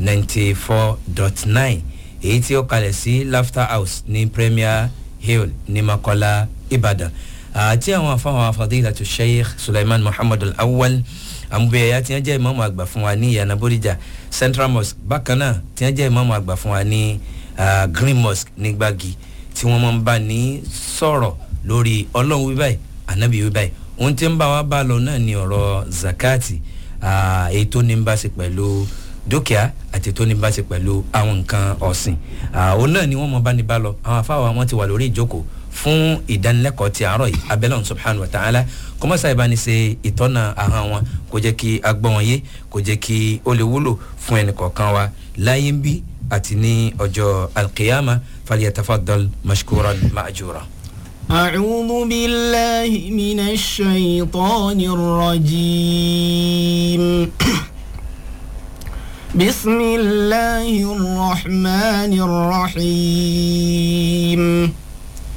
ninety four dot nine èyí tí ó kalẹ̀ sí laughter house ní premier hill ní makola ibadan àti àwọn afáwọn afadílà tó sheikh suleiman muhammad al-awwal àmúbẹ̀yà tí wọ́n jẹ́ ìmọ̀ọ́mọ̀ àgbà fún wa ní ìyànà bóríjà central mosque bákan náà tí wọ́n jẹ́ ìmọ̀ọ́mọ̀ àgbà fún wa ní green mosque ní gbági tí wọ́n máa ń bá ní sọ̀rọ̀ lórí ọlọ́run wíbáyì ànábì wíbáyì ohun tí ń bá wa bá lọ náà ni ọ̀rọ̀ zakati èyí tó ní bá ṣe pẹ̀lú dúkìá àti tó ní bá ṣe pẹ̀lú àwọn nǹkan ọ̀sìn òun náà ni wọ́n mọ bá ní bá lọ àwọn afáwa wọn ti wà lórí ìjókòó fún ìdánilẹ́kọ̀ọ́ ti àárọ̀ yìí abẹ́lẹ́ subhanahu wa ta'ala kọ́mọ́sá ìbáni ṣe ìtọ́nà ahọ́n wọn kò jẹ́ kí agbọ́n wọn yé kò jẹ́ kí ó lè wúlò fún ẹnì kọ̀ọ̀kan wa láyé ń bí àti ní ọjọ́ alqiyama falyatafaddal mashkuran ma'jura. أعوذ بالله من الشيطان الرجيم بسم الله الرحمن الرحيم